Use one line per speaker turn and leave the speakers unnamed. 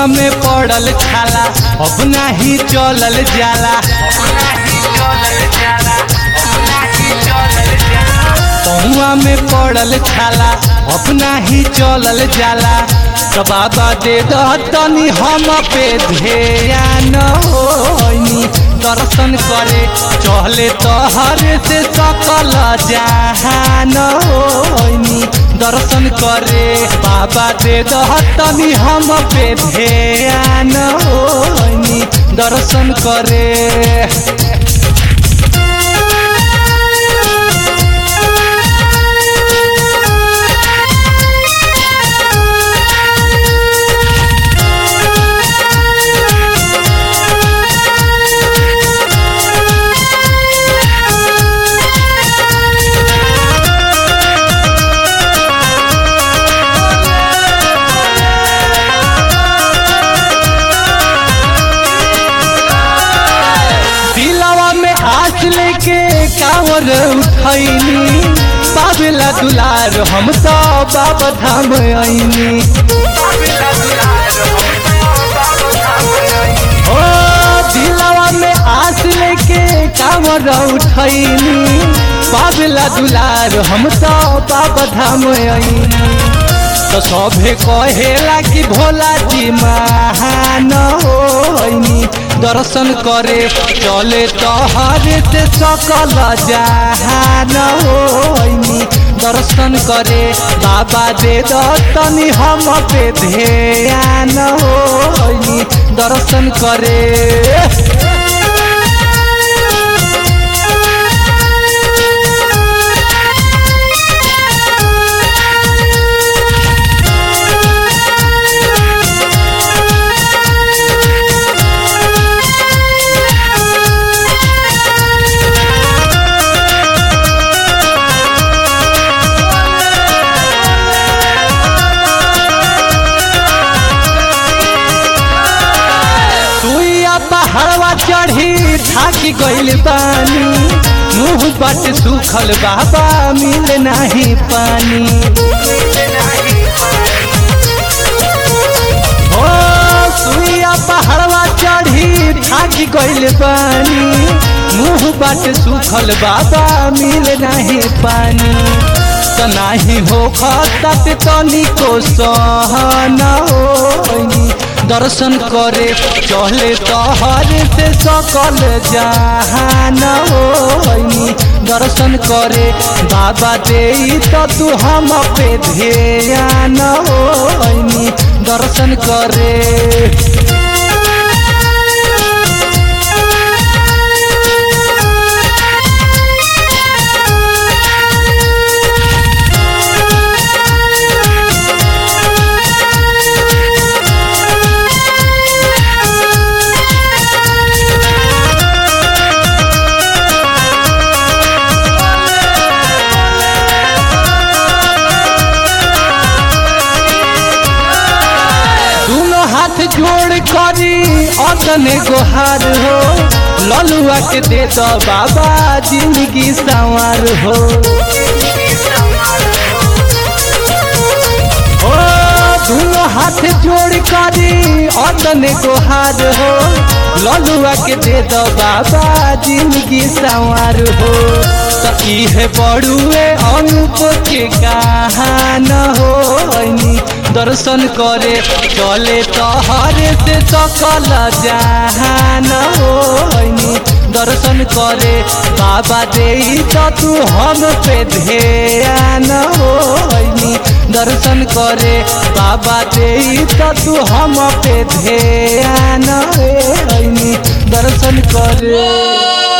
पौआ में पड़ल छाला अब नाही चलल जाला पौआ में पड़ल छाला अब नाही चलल जाला तो बाबा दे दतनी हम पे ध्यान होनी दर्शन करे चले तोहर से सकल जहान होनी दर्शन करे बाबा दे दतनी हम पे ध्यान होनी दर्शन करे दिलवा में आस लेके कांवर उठैनी बाबेला दुलार हम तो बाबा धाम आईनी ओ दिलवा में आस लेके कांवर उठैनी बाबेला दुलार हम तो बाबा धाम आईनी तो सभे कहेला कि भोला जी महान होइनी दर्शन करे चले तोहर से सकल जहान होइनी दर्शन करे बाबा दे दतनी हम पे ध्यान होइनी दर्शन करे सुइया पहाड़वा चढ़ी थाकी गइल बानी मुंह बट सुखल बाबा मिल नाही पानी ओ सुइया पहाड़वा चढ़ी थाकी गइल बानी मुंह बट सुखल बाबा मिल नाही पानी त नाही हो खतत तनिको सहन होइनी दर्शन करे चले तोहर से सकल जहान होइनी दर्शन करे बाबा दे तो तू हम पे ध्यान होइनी दर्शन करे दोनों हाथ जोड़ करी अतने गोहार हो ललुआ के दे दो बाबा जिंदगी संवार हो ओ दोनों हाथ जोड़ करी अतने गोहार हो ललुआ के दे दो बाबा जिंदगी संवार हो तो इहे बड़ुए अंक के कहान होइनी दर्शन करे चले तोहर से सकल जहान होइनी दर्शन करे बाबा दे तो तू हम पे ध्यान होइनी दर्शन करे बाबा दे तो तू हम पे ध्यान होइनी दर्शन करे